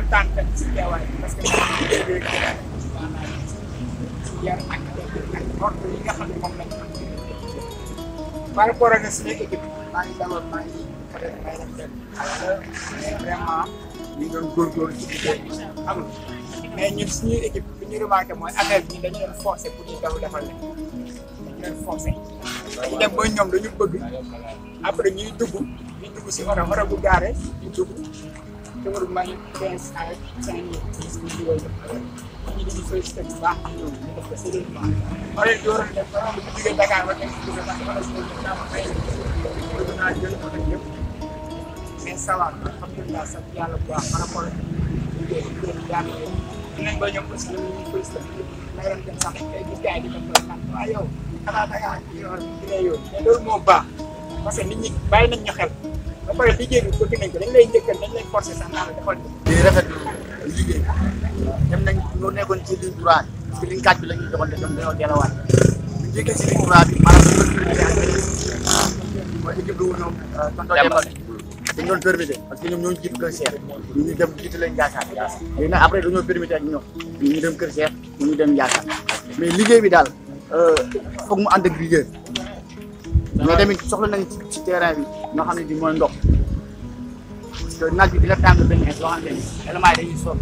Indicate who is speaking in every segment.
Speaker 1: kontaan tamit si teewaay bi parce que liggéey bi maanaam yar ak ak ordre yi nga xam ne moom lañ am par rapport ak suñu équipe maa ngi dalal maa ngi peut être may def benn mais vraiment ñu ngi doon góorgóorlu ci liggéey bi xam nga mais ñun suñu équipe bi ñu remarqué mooy affaire bi dañu leen forcé pour ñu daw defal leen dañu leen forcé dañu dem ba ñoom dañu bëgg après ñuy dugg ñu dugg si oto oto bu gaare ñu dugg dama may quinze à cinq mille dix mille yooyu ñu di félicité bu baax ak ñoom ñu def ko sérieusement wala dooroon def ba bu jógee Dakar ba nekk dugg parce que wala si ñoom daa ma may bëgg naa jël ko nag yëpp mais ça va alhamdulilah sant yàlla bu baax par rapport ak liggéey liggéey bi yàlla yow dinañ ba ñoom aussi ñu ngi félicité may doon dem sax tey gis gars yi di ko naan waa yow xanaa Dakar yow dina yow mais loolu moo baax parce que nit ñi bàyyi nañ ñu xel ba pare liggéey bi bëgg nañ ko dañ lay njëkkal dañ lay forcer sax naa la defal
Speaker 2: di rafetlu liggéey dem nañ ñoo nekkoon ci ligne droit bi parce que ligne 4 bi la ñuy doxal te ñoom dañoo delluwaat ñu njëkkee si ligne droit bi maanaam ñu doon permettre ak mooy équipe bu ñoom tonton Demba dañ doon permettre parce que ñoom ñoo ñu jiitu kër Cheikh ñu ñu dem jiitu leen Ndiassane léegi nag après dañoo permettre ak ñoom ñu ñu dem kër Cheikh ñu ñu dem Ndiassane mais liggéey bi daal foog mu ànd ak rigueur mais tamit soxla nañ ci ci terrain bi ñoo xam ne bi mooy ndox parce que naaj bi dina tàng benn loo xamante ni éléments yi dañuy sonn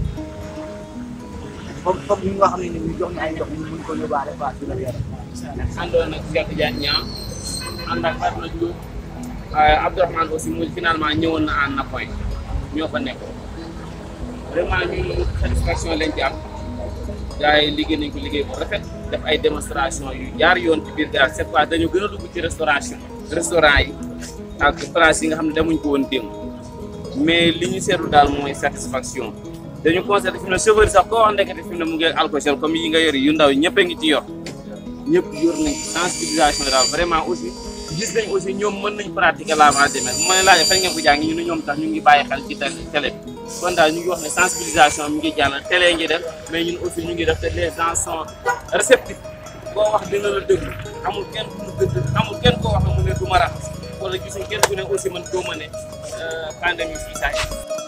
Speaker 2: foog foog ñu nga xam ne ni ñu jox ñu ay ndox ñu mën ko yóbbaale quoi sur le terrain.
Speaker 3: àndoon ak Cheikh Tidiane Niang ànd ak Fatma Diop waaye Abdourahmane aussi mu finalement ñëwoon na en appoint ñoo fa nekk vraiment ñun satisfaction lañ ci am gars yi liggéey nañ ko liggéey bu rafet def ay démonstration yu jaar yoon ci biir gars cette fois dañu gën a dugg ci restauration restaurant yi ak place yi nga xam ne demuñ ko woon démb mais li ñu seetlu daal mooy satisfaction dañu constaté fi mu ne chauffeur yi sax koo wax ndekete fi mu ne mu ngi ak alcool comme yi nga yor yu ndaw yi ñëpp a ngi ci yor ñëpp yor nañ sensibilisation daal vraiment aussi gis nañ aussi ñoom mën nañ pratiquer lavage des mains bu ma leen laajee fan ngeen ko jàng ñu ne ñoom tax ñu ngi bàyyi xel ci télé bi kon daal ñu ngi wax ne sensibilisation mi ngi jàll télé ngi def mais ñun aussi ñu ngi def te les gens sont réceptifs boo wax dina la déglu amul kenn ku mu gëdd amul kenn koo wax mu ne du ma raxas wala gisuñ kenn ku ne aussi man doo ma ne pandémie fii saa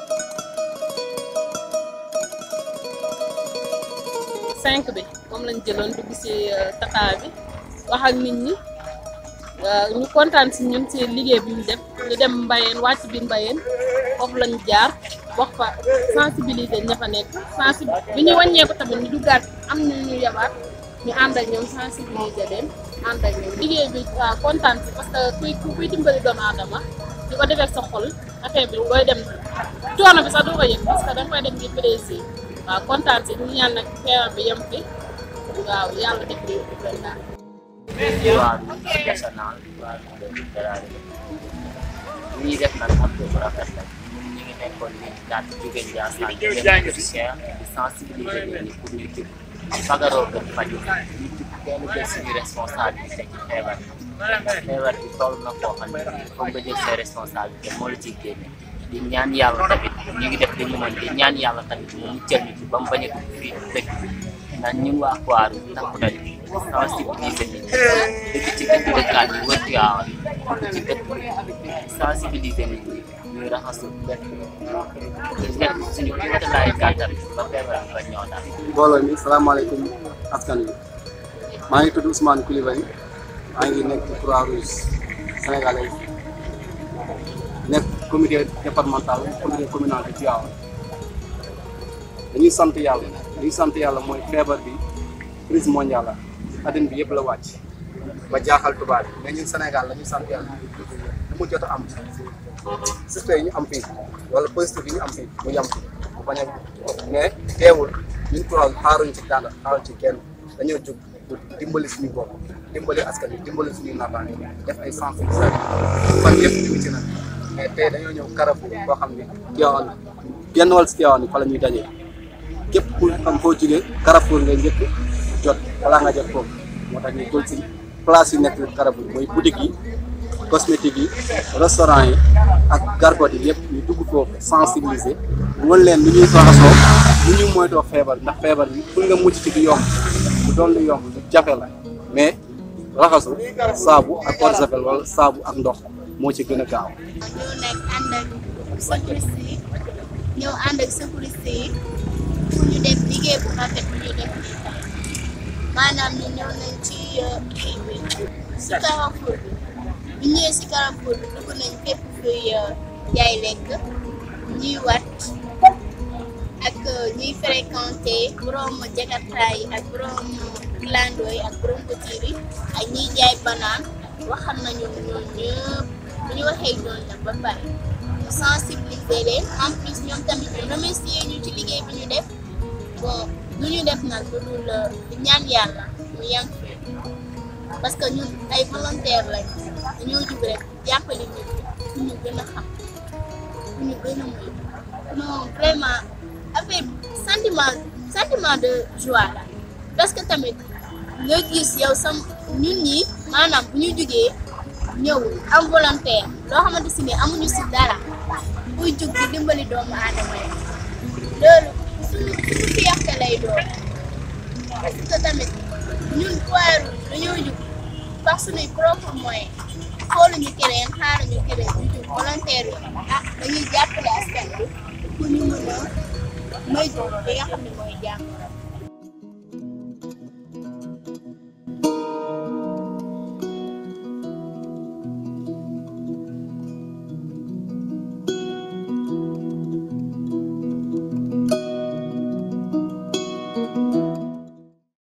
Speaker 4: cinq bi moom lañ jëloon dugg si tata bi wax ak nit ñi ñu kontaan si ñun si liggéey bi ñu def ñu dem mbayeen wàcc biir mbayeen foofu lañ jaar wax fa sensibiliser ña fa nekk sensi bi ñu wàññeeku tamit ñu duggaat am ñu ñu yabaat ñu ànd ak ñoom sensibiliser leen ànd ak ñoom liggéey bi waaw kontaan si parce que kuy kuy dimbali doomu aadama di ko defee sa xol affaire bi booy dem coono bi sax doo ko yëg parce que da nga koy dem ngir plaisir waaw kontaan si ñu ñaan nag feebar bi yem fi waaw yàlla def li gën daal
Speaker 5: waaw national waaw littéraire li ñuy def nag am bu rafet la ñu ngi nekkoon ni daal di jóge Ndiassane di dem ci Cheikh di sensibiliser nit ñi pour ñu jub fagaroo gën faju ñu jub kenn jël suñu responsabilité ci feebar bi feebar bi toll na koo xam ne foog nga jël say responsabilité moo la ciy génne di ñaan yàlla tamit ñu ngi def li ñu mën di ñaan yàlla tamit mu muccal ñu ci ba mu bañ a dugg fii dëkk ndax ñun waa Kouar takku nañu sensibiliser nit ñi dëkk ci dëkk dëkkaan yi wër Tiwaawan dëkk ci dëkk sensibiliser nit ñi ñuy raxasu def def suñu kéemtalaay kàttan ba feebar bi ba ñëw daal.
Speaker 6: mbooloo mi salaamaaleykum askan wi maa ngi tudd Ousmane Coulibaly maa ngi nekk Croix-Rouge sénégalaise nekk comité départemental comité communal de Tivaouane dañuy sant yàlla dañuy sant yàlla mooy feebar bi crise mondiale la adduna bi yëpp la wàcc ba jaaxal tubaab yi mais ñun Sénégal la ñuy sant yàlla lu mu jot a am suspect yi ñu am fii wala positif yi ñu am fii mu yam fi mu bañ a mais teewul ñun Croix xaaruñ ci dara xaaruñ ci kenn dañoo jóg pour dimbali suñu bopp dimbali askan wi dimbali suñuy naataange def ay sensibilisation fan yëpp ñu ngi ci nag mais tey dañoo ñëw Carrefour boo xam ne Tivaouane genn wàll si Tivaouane fa la ñuy dajee képp ku xam foo jógee Carrefour ngay njëkk jot balaa nga jot foofu moo tax ñu jël si place yi nekk Carrefour mooy boutique yi cosmétique yi restaurant yi ak gargote yi yëpp ñu dugg foofu sensibiliser wan leen lu ñuy raxasoo lu ñuy moytoo feebar ndax feebar bi pour nga mucc ci du yomb bu doon lu yomb lu jafe la mais raxasu saabu ak eau de javel wala saabu ak ndox moo ci gën a gaaw.
Speaker 7: ñu nekk ànd ak service yi ñëw ànd ak sécurité yi pour ñu def liggéey bu rafet bu ñu def nii tey maanaam ñu ñëw nañ ci kii bi si Carrefour bi bu ñëwee si Carrefour bi dugg nañ fépp fuy jaay lekk ñuy wat ak ñuy fréquenté borom jakarta yi ak borom clando yi ak borom couture yi ak ñuy jaay banaan waxal nañu ñoom ñëpp bu ñu waxee ñoom nag ba pare ñu sensibiliser leen en plus ñoom tamit ñu remercier ñu ci liggéey bi ñu def bon lu ñu def nag lu dul di ñaan yàlla mu yànq fi parce que ñun ay volontaire lañ dañoo jug rek jàppale nit ñi fu ñu gën a xam fu ñu gën a muy non vraiment affaire sentiment sentiment de joie la parce que tamit nga gis yow sam ñun ñi maanaam bu ñu jugee ñëw am volontaire loo xamante si ne amuñu si dara buy jug di dimbali doomu aadama yi loolu suñu suñu fierté lay doon parce que tamit ñun Croix-Rouge dañoo jug par suñuy propre moyen xooluñu keneen xaaruñu keneen ñu jug volontaire yi ah dañuy jàppale askan bi pour ñu mën a moytu li nga xam ne mooy jàmm